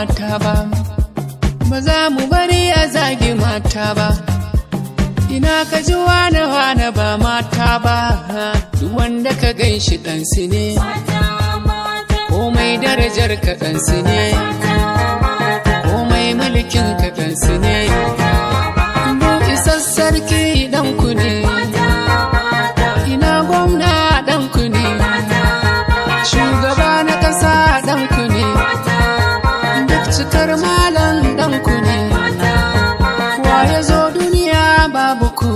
mata ba ba za mu bari a zagi mata ba ina ka ji wane wane ba mata ba duk wanda ka gan shi ɗansu ne komai darajar ka ɗansu ne komai mulkin ka ɗansu ne duk isar sarki ɗanku ne ina gwamna ɗanku ne shugaba na ƙasa ɗanku ne duk cikar malam ɗanku ne wa ya zo duniya babu ku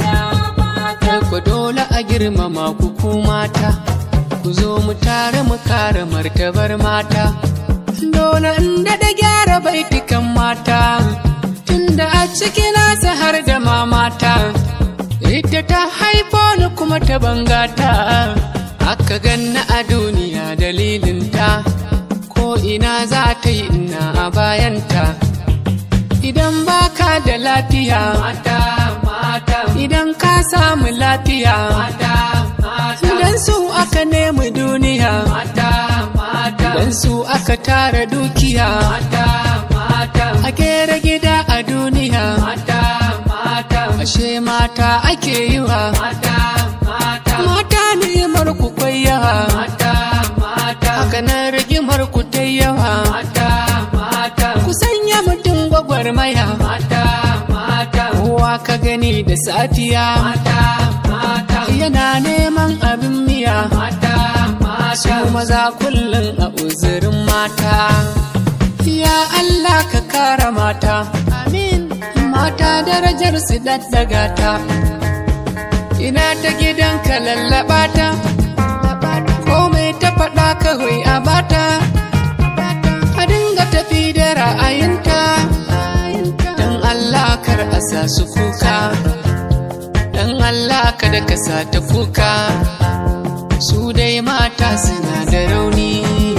ku dole a girmama ku ku mata ku zo mu tare mu kare martabar mata dole inda da gyara baitukan mata tunda a ciki nasa har da ma mata ita ta haifo ni kuma ta bangata aka ganna a duniya dalilinta ko ina za ta yi ina a bayanta idan baka da lafiya mata mata idan ka samu lafiya mata mata dan su aka nemi duniya mata mata dan su aka tara dukiya mata mata a kera gida a duniya mata mata ashe mata ake yi wa mata mata mata ni'imar ku kwayyawa mata mata haka nan rigimar ku ta yawa mata mata ku sanya mutum gwagwarmaya mata mata kowa ka gani da safiya mata mata yana neman abin miya mata mata su maza kullum a uzurin mata ya Allah ka kara mata amin mata darajar su daddaga ta ina ta gidanka lallaba ta komai ta faɗa kawai a bata a dinga tafi da ra'ayinta don Allah kar a sa su kuka don Allah kada ka sa ta kuka su dai mata suna da rauni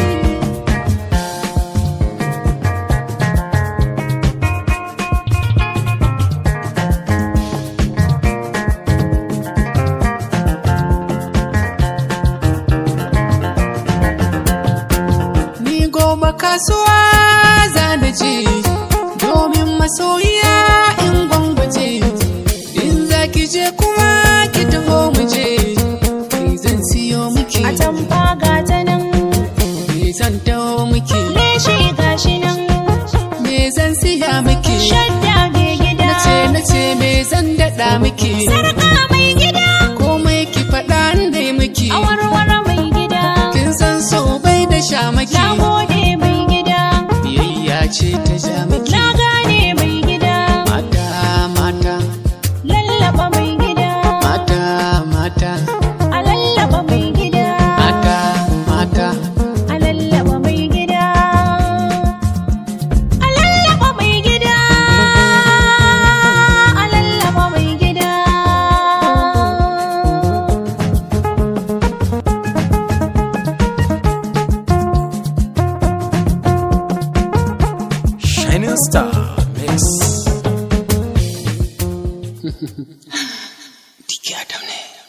ni gobe kasuwa za da je domin masoyiya in gwangwaje in za ki je kuma ki taho mu je ni zan siyo miki a tamfa ga ta nan me zan taho miki leshi gashi nan me zan siya miki shadda mai gida nace nace me zan daɗa miki sarka mai gida komai ki faɗa da miki awarware mai gida kin san so bai da sha maki na gode mai gida biyayya ce ta ja miki na gane mai gida mata mata lallaba mai gida mata mata a lallaba mai gida mata mata a lallaba mai gida a lallaba mai gida a lallaba mai gida Shining Star Mix. Tiki Adam ne